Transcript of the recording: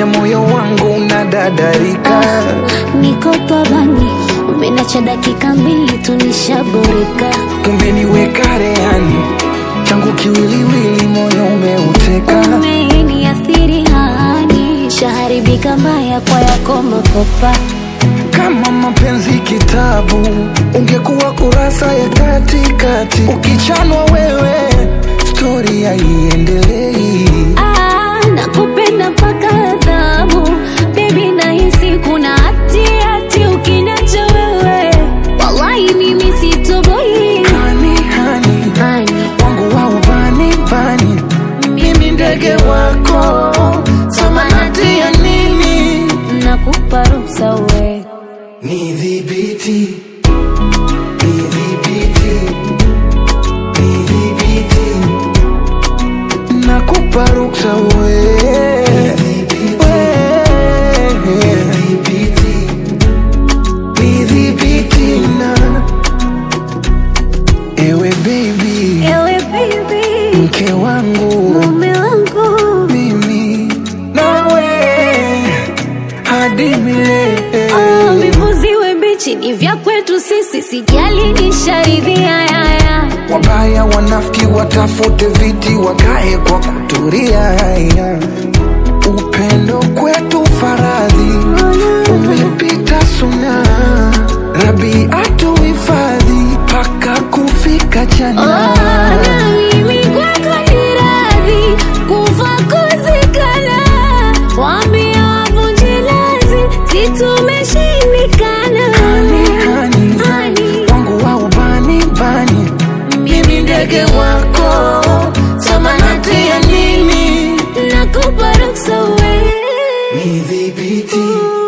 umefanya moyo wangu unadadarika. Niko pabani, umenacha dakika mbili tu nishaboreka. Umeniweka rehani, changu kiwiliwili, moyo umeuteka. Umeniathiri hani, shaharibika mbaya kwa yako makopa. Kama mapenzi kitabu, ungekuwa kurasa ya katikati. Ukichanwa wewe, stori haiendelei. Ah, nakupenda mpaka adhabu bebi, nahisi kuna hati hati ukiniacha wewe, wallahi mimi sitoboi. Hani, hani, Hani, wangu wa ubani bani, mimi ndege wako, samanati ya nini? nakupa ruhusa we Nidhibiti, nidhibiti, nidhibiti, nakupa ruksa we. We. Nidhibiti na ewe baby, ewe baby, mke wangu mume wangu mimi nawe hadi milele. Oh, vivuziwe mbichi ni vya kwetu sisi, sijali nisharidhia yaya. Wabaya wanafiki watafute viti wakae kwa kuturia. Upendo kwetu faradhi umepita suna, Rabi atuhifadhi mpaka kufika Oh, jana. na mimi kwako ni radhi kufa kuzikana, wambia wavunje lazi, si tumeshindikana. Hani, hani, Hani, wangu wa ubani bani, mimi ndege wako, samanati ya nini? nakupa ruksa we Nidhibiti